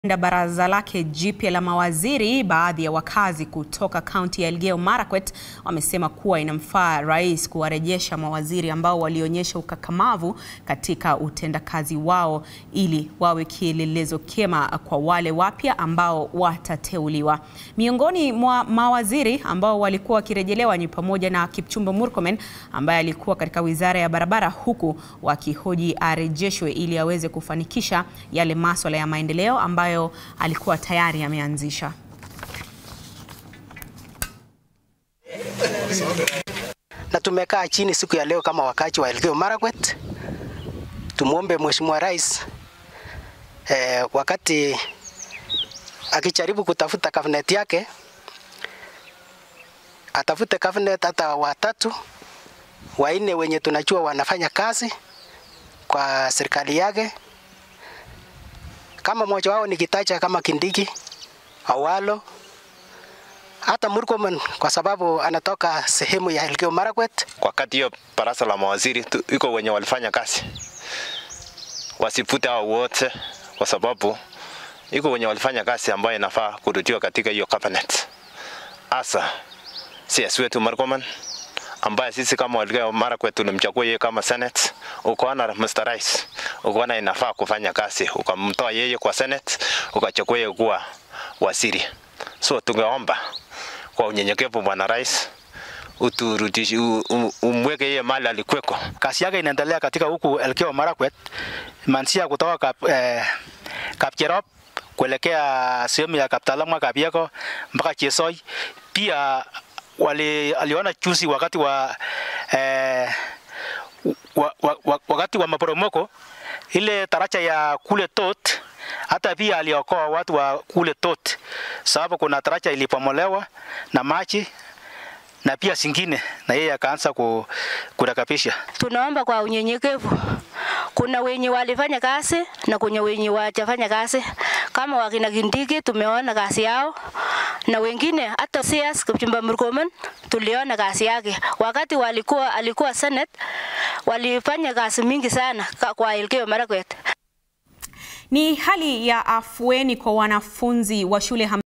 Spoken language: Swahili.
da baraza lake jipya la mawaziri, baadhi ya wakazi kutoka kaunti ya Elgeyo Marakwet wamesema kuwa inamfaa rais kuwarejesha mawaziri ambao walionyesha ukakamavu katika utendakazi wao ili wawe kielelezo kema kwa wale wapya ambao watateuliwa. Miongoni mwa mawaziri ambao walikuwa wakirejelewa ni pamoja na Kipchumba Murkomen ambaye alikuwa katika wizara ya barabara, huku wakihoji arejeshwe ili aweze kufanikisha yale maswala ya maendeleo ambayo alikuwa tayari ameanzisha. Na tumekaa chini siku ya leo kama wakazi wa Elgeyo Marakwet, tumwombe Mheshimiwa Rais eh, wakati akijaribu kutafuta cabinet yake atafute cabinet hata watatu wanne wenye tunajua wanafanya kazi kwa serikali yake kama mmoja wao nikitaja kama Kindiki, Awalo, hata Murkomen kwa sababu anatoka sehemu ya Elgeyo Marakwet. Wakati hiyo baraza la mawaziri tu- iko wenye walifanya kazi, wasifute hao wote, kwa sababu iko wenye walifanya kazi ambayo inafaa kurudiwa katika hiyo cabinet, hasa CS wetu Murkomen ambaye sisi kama Elgeyo Marakwet tulimchagua yeye kama Senate. Ukaona Mr. Rais, ukaona inafaa kufanya kazi, ukamtoa yeye kwa Senate, ukachagua yeye kuwa waziri. So tungeomba kwa unyenyekevu, Bwana Rais, uturudishi u- u- umweke yeye mali alikweko. Kazi yake inaendelea katika huku Elgeyo Marakwet, mansia kutoka kap, eh, Kapcherop kuelekea sehemu ya Kaptalamwa, Kabieko mpaka Chesoi. Pia wali, aliona juzi wakati wa, eh, wa, wa, wa, wakati wa maporomoko ile taracha ya kule Tot, hata pia aliokoa watu wa kule Tot, sababu kuna taracha ilipomolewa na maji na pia zingine, na yeye akaanza ku, kurekebisha. Tunaomba kwa unyenyekevu, kuna wenye walifanya kazi na kuna wenye wajafanya kazi. Kama wakina Kindiki tumeona kazi yao, na wengine hata CS Kipchumba Murkomen tuliona kazi yake wakati walikuwa alikuwa Senate, walifanya kazi mingi sana ka- kwa Elgeyo Marakwet. Ni hali ya afueni kwa wanafunzi wa shule